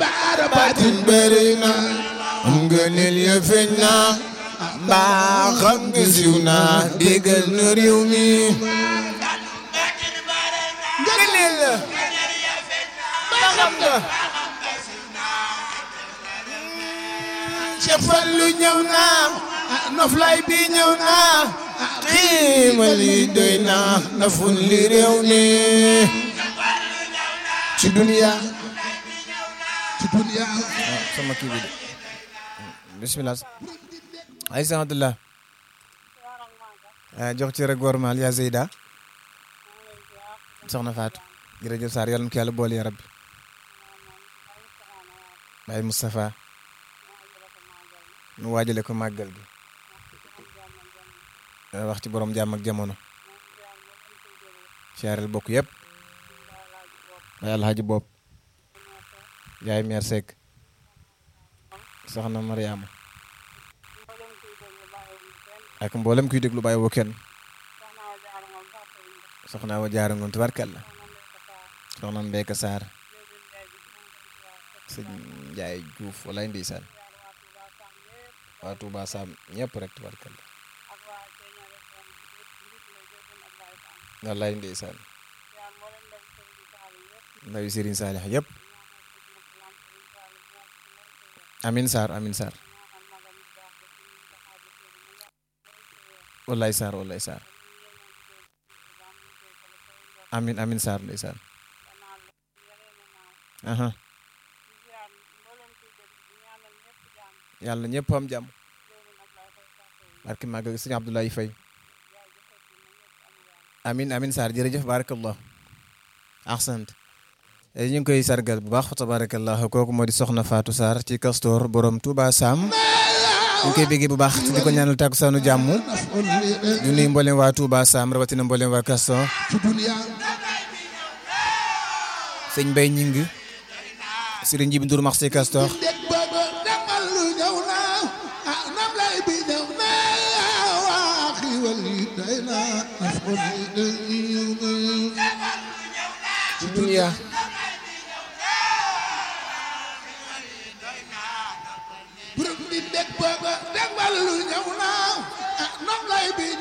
baara baatin bëri na am nga nil ya feeñ na mbaa xam nga siw na déggal na réew mi nga nil la mbaa xam nga Cheikh Fallu ñëw na noflay bi ñëw na xiimal yi doy na nafun li réew mi ci duniya ci duniya sama kii bi de bisimilah ay sanatullah jox ci rek gormal yaa Zeyda soxna Fatou jërëjëf Sarr yàlla na ko yàlla boole ya rabbi Baye Moustapha nu waajale ko màggal gi wax ci borom jàmm ak jamono siyaareel bokk yëpp Baye Alhaji Bopp yaay meer Seck soxna Mariama ak mboolem kuy déglu bàyyi woo kenn soxna wa jaara ngoon tubarkalla soxna Mbeka Sarr sëñ Njaay Juuf walaay ndeysaan waa Touba Sam ñëpp rek tubarkalla walaay ndeysaan ndawi Serigne Saalix yëpp amin Sarr amin Sarr wallaay Sarr wallaay Sarr amin amin Sarr ndeysaan aha yàlla ñëpp am jàmm barke màgg sëñ Abdoulaye Faye amin amin Sarr jërëjëf barakallah ahsant ñu ngi koy sargal bu baax tabarakallah kooku moo di soxna Fatou Sarr ci Castor borom Touba Sam ñu ngi koy béggee bu baax di ko ñaanal takkusaanu jàmm ñu nuyu mboolem waa Touba Sam rawatina mboolem waa Castor ci duniya sëñ Mbaye Ñing Serigne Njibi Ndour max ci Castor dég booba demal lu ñëw na ah nam lay bi ñëw na waa xiiwal yi day na nafon yi day ci dunia borom bi dég booba demal lu ñëw na ah nam lay bi